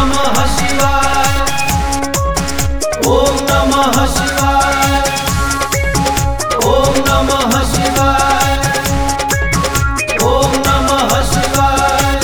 नमः शिवाय ॐ नमः शिवाय ॐ नमः शिवाय ॐ नमः शिवाय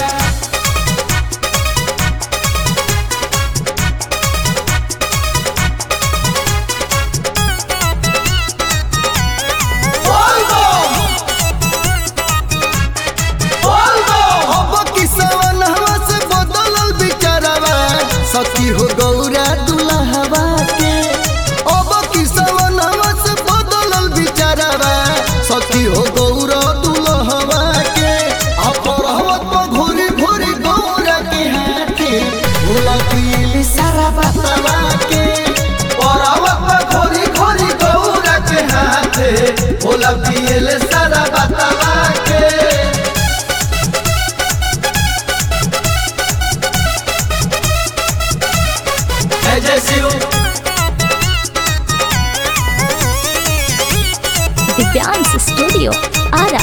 अब किसवनवा से बदलल बिचारवा सखी हो गौरा दुल्हवा के अब किसवनवा से बदलल बिचारवा सखी हो गौरा दुल्हवा के आ परहवत पर घोरी घोरी गौरा के हाथे भोला पीली सारा बतवा के परावत में खोरी खोरी गौरा के हाथे भोला पियले सारा बतावा के जय जय शिव दिव्यांश स्टूडियो आरा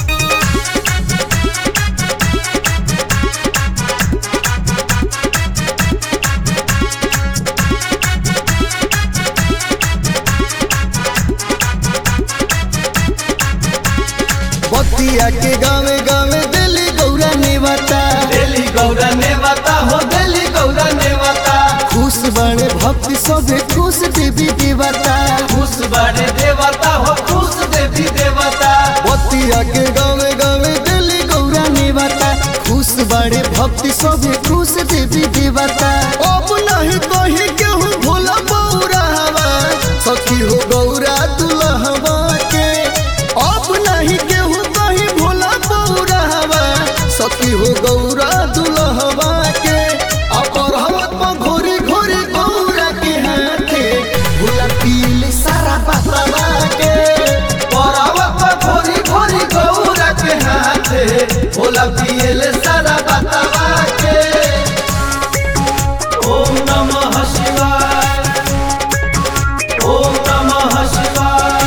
बतिया के गावे गावे दिली गौरा नेवता दिल्ली गौरा ने बता हो दिल्ली गौरा ने बता खुश बड़े भक्ति सभे खुश देवी देवता खुश बड़े देवता हो खुश देवी देवता बतिया के गावे गावे दिली गौरा नेवता खुश बड़े भक्ति सभे खुश देवी देवता अब नहीं कही केहू भोला बौरा हवा सखी हो गौरा दुल्हवा के अब नहीं केहू कही भोला बौरा हवा सखी हो गौरा दुल्हवा के अपरहवत पर घोरी घोरी गौरा के हाथे भोला पीली सारा बतवा के परावत में खोरी खोरी गौरा के हाथे भोला पियले सारा बतावा के ओम नमः शिवाय ओम नमः शिवाय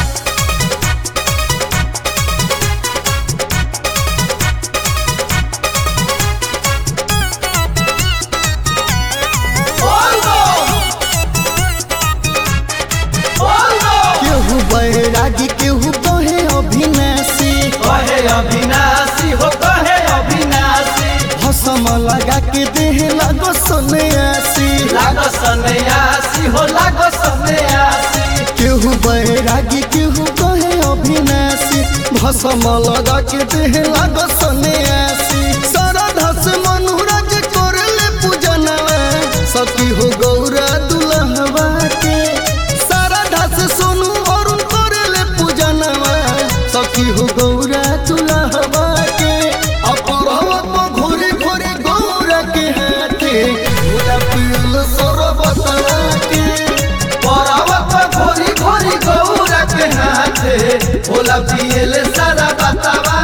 केहू बैरागी केहू कहे अभिनाशी कहे अविनाशी हो कहे अविनाशी भसम लगा के देह लगो सन्यासी लागो सन्यासी हो लागो सन्यासी केहू बैरागी केहू कहे अभिनाशी भसम लगा के देह लगो सन्यासी श्रद्धा से मनुराज करले पूजनवा सती हो गौरा दुल्हवा के श्रद्धा से सोनू अरुण करले पूजनवा सखी हो गौरा दुल्हवा के अपरहवत में घोरी घोरी गौरा के हाथे पूरा पील सरबतवा के परावत में घोरी घोरी गौरा के हाथे भोला पियले सारा बतावा